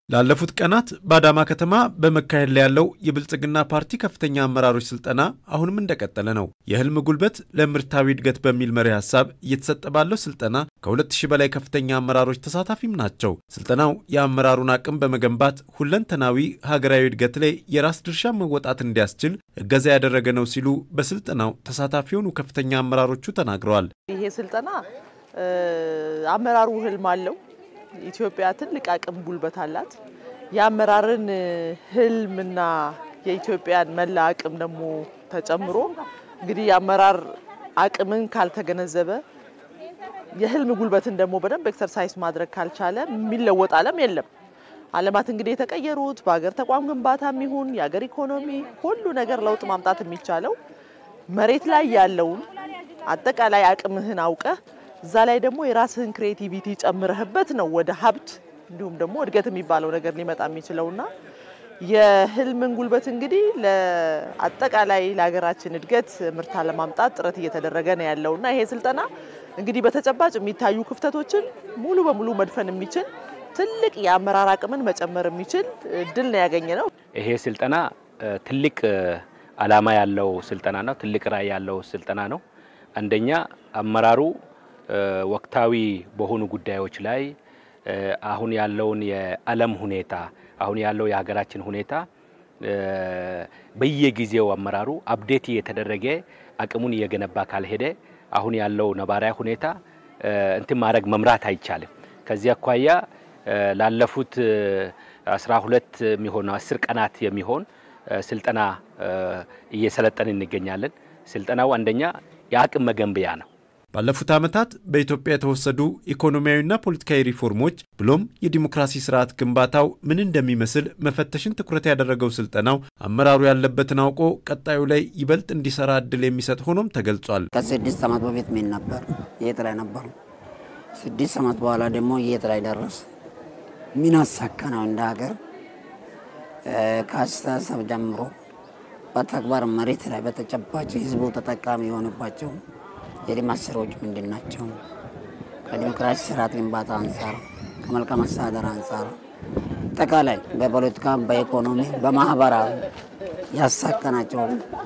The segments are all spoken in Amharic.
ላለፉት ቀናት በአዳማ ከተማ በመካሄድ ላይ ያለው የብልጽግና ፓርቲ ከፍተኛ አመራሮች ስልጠና አሁንም እንደቀጠለ ነው። የህልም ጉልበት ለምርታዊ እድገት በሚል መሪ ሀሳብ እየተሰጠ ባለው ስልጠና ከሁለት ሺህ በላይ ከፍተኛ አመራሮች ተሳታፊም ናቸው። ስልጠናው የአመራሩን አቅም በመገንባት ሁለንተናዊ ሀገራዊ እድገት ላይ የራስ ድርሻ መወጣት እንዲያስችል እገዛ ያደረገ ነው ሲሉ በስልጠናው ተሳታፊ የሆኑ ከፍተኛ አመራሮቹ ተናግረዋል። ይሄ ስልጠና አመራሩ ህልም አለው። ኢትዮጵያ ትልቅ አቅም ጉልበት አላት። የአመራርን ህልምና የኢትዮጵያን መላ አቅም ደግሞ ተጨምሮ እንግዲህ የአመራር አቅምን ካልተገነዘበ የህልም ጉልበትን ደግሞ በደንብ ኤክሰርሳይዝ ማድረግ ካልቻለ የሚለወጥ ዓለም የለም። ዓለማት እንግዲህ የተቀየሩት በሀገር ተቋም ግንባታም ይሁን የሀገር ኢኮኖሚ ሁሉ ነገር ለውጥ ማምጣት የሚቻለው መሬት ላይ ያለውን አጠቃላይ አቅምህን አውቀህ እዛ ላይ ደግሞ የራስህን ክሬቲቪቲ ጨምረህበት ነው ወደ ሀብት እንዲሁም ደግሞ እድገት የሚባለው ነገር ሊመጣ የሚችለውና የህልምን ጉልበት እንግዲህ ለአጠቃላይ ለሀገራችን እድገት ምርታ ለማምጣት ጥረት እየተደረገ ነው ያለውና ይሄ ስልጠና እንግዲህ በተጨባጭ የሚታዩ ክፍተቶችን ሙሉ በሙሉ መድፈን የሚችል ትልቅ የአመራር አቅምን መጨመር የሚችል እድል ነው ያገኘ ነው። ይሄ ስልጠና ትልቅ ዓላማ ያለው ስልጠና ነው። ትልቅ ራዕይ ያለው ስልጠና ነው። አንደኛ አመራሩ ወቅታዊ በሆኑ ጉዳዮች ላይ አሁን ያለውን የዓለም ሁኔታ አሁን ያለው የሀገራችን ሁኔታ በየጊዜው አመራሩ አፕዴት እየተደረገ አቅሙን እየገነባ ካልሄደ አሁን ያለው ነባራዊ ሁኔታ እንትን ማድረግ መምራት አይቻልም። ከዚህ አኳያ ላለፉት አስራ ሁለት የሚሆን አስር ቀናት የሚሆን ስልጠና እየሰለጠን እንገኛለን። ስልጠናው አንደኛ የአቅም መገንቢያ ነው። ባለፉት ዓመታት በኢትዮጵያ የተወሰዱ ኢኮኖሚያዊና ፖለቲካዊ ሪፎርሞች ብሎም የዲሞክራሲ ስርዓት ግንባታው ምን እንደሚመስል መፈተሽን ትኩረት ያደረገው ስልጠናው አመራሩ ያለበትን አውቆ ቀጣዩ ላይ ይበልጥ እንዲሰራ እድል የሚሰጥ ሆኖም ተገልጿል። ከስድስት ዓመት በፊት ምን ነበር? የት ላይ ነበሩ? ስድስት ዓመት በኋላ ደግሞ የት ላይ ደረስ? ምን አሳካ ነው እንደ ሀገር ከአስተሳሰብ ጀምሮ በተግባር መሬት ላይ በተጨባጭ ህዝቡ ተጠቃሚ የሆነባቸው የልማት ስራዎች ምንድን ናቸው? ከዲሞክራሲ ስርዓት ግንባታ አንጻር፣ ከመልካም አስተዳደር አንጻር፣ አጠቃላይ በፖለቲካ፣ በኢኮኖሚ፣ በማህበራዊ ያሳካናቸው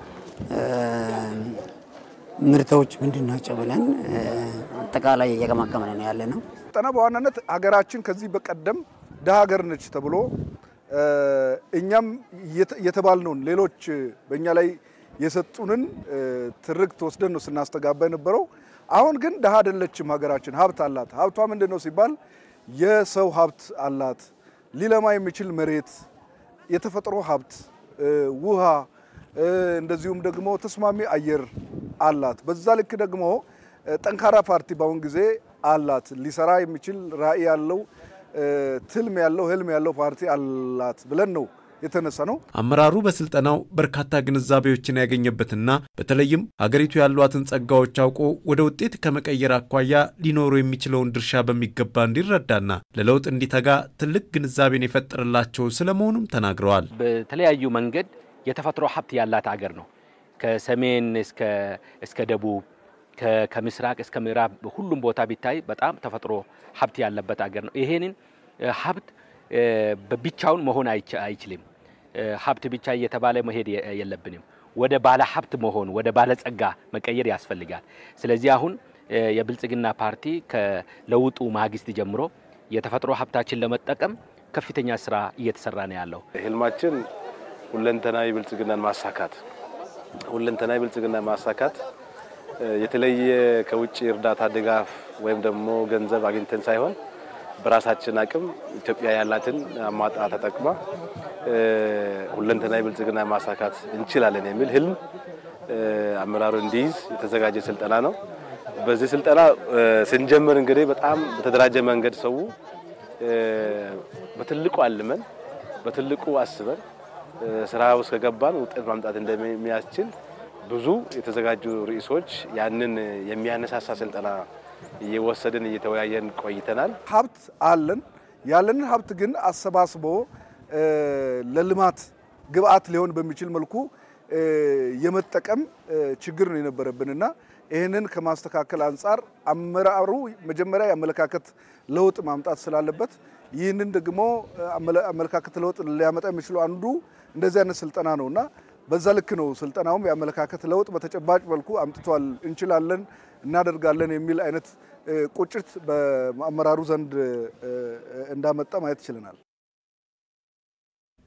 ምርቶች ምንድን ናቸው ብለን አጠቃላይ እየገመገምን ነው ያለ ነው። ስልጠና በዋናነት ሀገራችን ከዚህ በቀደም ደሀ ሀገር ነች ተብሎ እኛም የተባልነውን ሌሎች በእኛ ላይ የሰጡንን ትርክት ወስደን ነው ስናስተጋባ የነበረው። አሁን ግን ደሀ አይደለችም ሀገራችን፣ ሀብት አላት። ሀብቷ ምንድን ነው ሲባል የሰው ሀብት አላት፣ ሊለማ የሚችል መሬት፣ የተፈጥሮ ሀብት፣ ውሃ፣ እንደዚሁም ደግሞ ተስማሚ አየር አላት። በዛ ልክ ደግሞ ጠንካራ ፓርቲ በአሁን ጊዜ አላት። ሊሰራ የሚችል ራዕይ ያለው ትልም ያለው ህልም ያለው ፓርቲ አላት ብለን ነው የተነሳ ነው። አመራሩ በስልጠናው በርካታ ግንዛቤዎችን ያገኘበትና በተለይም ሀገሪቱ ያሏትን ጸጋዎች አውቆ ወደ ውጤት ከመቀየር አኳያ ሊኖሩ የሚችለውን ድርሻ በሚገባ እንዲረዳና ለለውጥ እንዲተጋ ትልቅ ግንዛቤን የፈጠረላቸው ስለመሆኑም ተናግረዋል። በተለያዩ መንገድ የተፈጥሮ ሀብት ያላት ሀገር ነው። ከሰሜን እስከ ደቡብ ከምስራቅ እስከ ምዕራብ ሁሉም ቦታ ቢታይ በጣም ተፈጥሮ ሀብት ያለበት ሀገር ነው። ይሄንን ሀብት ብቻውን መሆን አይችልም። ሀብት ብቻ እየተባለ መሄድ የለብንም። ወደ ባለ ሀብት መሆን ወደ ባለ ጸጋ መቀየር ያስፈልጋል። ስለዚህ አሁን የብልጽግና ፓርቲ ከለውጡ ማግስት ጀምሮ የተፈጥሮ ሀብታችን ለመጠቀም ከፍተኛ ስራ እየተሰራ ነው ያለው። ህልማችን ሁለንተናዊ ብልጽግናን ማሳካት ሁለንተናዊ ብልጽግናን ማሳካት የተለየ ከውጭ እርዳታ ድጋፍ ወይም ደግሞ ገንዘብ አግኝተን ሳይሆን በራሳችን አቅም ኢትዮጵያ ያላትን አሟጣ ተጠቅማ ሁለንተናዊ ብልጽግና ማሳካት እንችላለን የሚል ህልም አመራሩ እንዲይዝ የተዘጋጀ ስልጠና ነው። በዚህ ስልጠና ስንጀምር እንግዲህ በጣም በተደራጀ መንገድ ሰው በትልቁ አልመን በትልቁ አስበን ስራ ውስጥ ከገባን ውጤት ማምጣት እንደሚያስችል ብዙ የተዘጋጁ ርዕሶች ያንን የሚያነሳሳ ስልጠና እየወሰድን እየተወያየን ቆይተናል። ሀብት አለን። ያለንን ሀብት ግን አሰባስቦ ለልማት ግብአት ሊሆን በሚችል መልኩ የመጠቀም ችግር ነው የነበረብንና ይህንን ከማስተካከል አንጻር አመራሩ መጀመሪያ የአመለካከት ለውጥ ማምጣት ስላለበት ይህንን ደግሞ አመለካከት ለውጥ ሊያመጣ የሚችለው አንዱ እንደዚህ አይነት ስልጠና ነው እና በዛ ልክ ነው ስልጠናውም የአመለካከት ለውጥ በተጨባጭ መልኩ አምጥቷል፣ እንችላለን፣ እናደርጋለን የሚል አይነት ቁጭት በአመራሩ ዘንድ እንዳመጣ ማየት ችለናል።